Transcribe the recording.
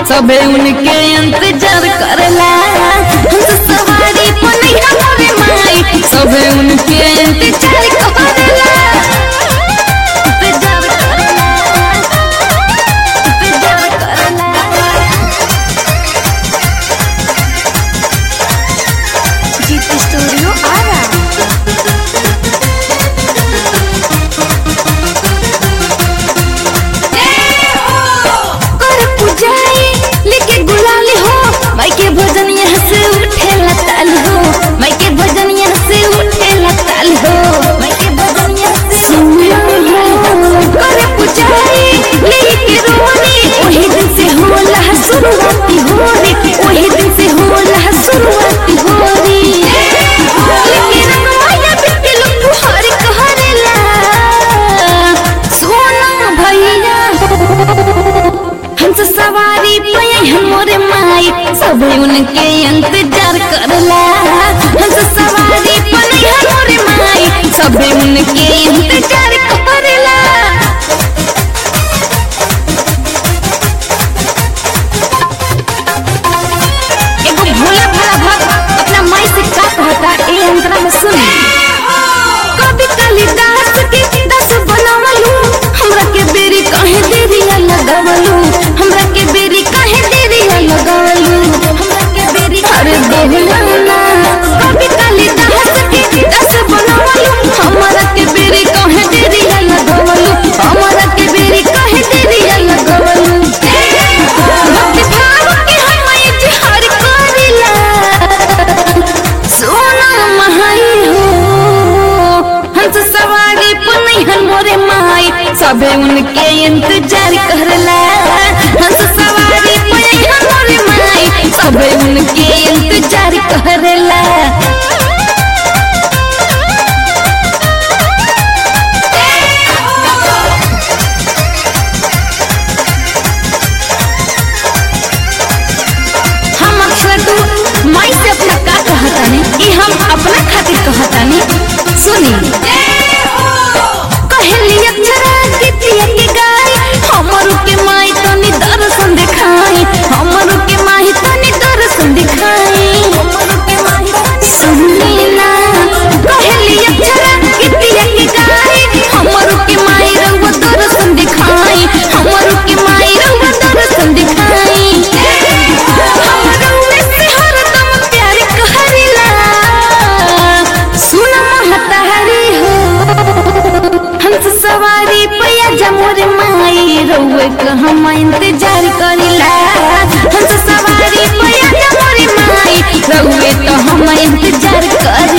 सबे उनके इंतजार करेला हंस सवारी पनैया मोरे माई सबे उनके इंतजार करेला इंतजार करेला इंतजार करेला जीत स्टूडियो आरा कर पुजाई लेके गुलाल हो माई के भजन यहाँ से उठे लताल हो माई के भजन यहाँ से उठे लताल हो माई के भजन यहाँ से सुनिया हो कर पुजाई लेके रोनी वही दिन से होला शुरुआती होरी वही दिन से होला शुरुआती होरी लेके रंग माया बिट्टी लोग हर कहरेला सोना भैया हंस सवारी पे हमरे माई सब उनके इंतजार करला हंस सवारी पे हमरे माई सब उनके इंतजार करला एगो भोला भाला भक्त अपना माई से का कहता ए अंतरा में सुन कभी कालिदास के दस बनावलू हमरा के बेरी काहे देरी लगावलू हमरा के बेरी काहे देरी लगावलू हमरा के बेरी अरे बोलना कभी कालिदास के दस बनावलू हमरा के बेरी काहे देरी लगावलू हमरा के बेरी काहे देरी लगावलू भक्ति भाव के हम इजहार करिला सोना महाई हो हंस सवारी पुनैहन मोरे माई सबे उनके इंतजार करला हंस सवारी पुनैहन मोरे माई सबे उनके इंतजार करला हम अक्सर तू माई से अपना का कहतानी ई हम अपना खातिर कहतानी सुनी कहली अक्षरा गीतिया के गाय हमरू के माई तनी दर्शन दिखाई हमरू के माई तनी दर्शन दिखाई हमरू के माई सुनी ना कहली अक्षरा गीतिया के गाय हमरू के माई रउआ दर्शन दिखाई हमरू के माई रउआ दर्शन दिखाई हमरू में से हरदम प्यार कहरिला सुन महतारी हो हंस सवारी पैया जमोर माई रउए क हम इंतजार करिला हंस सवारी पैया जमोर माई रउए तो हम इंतजार करिला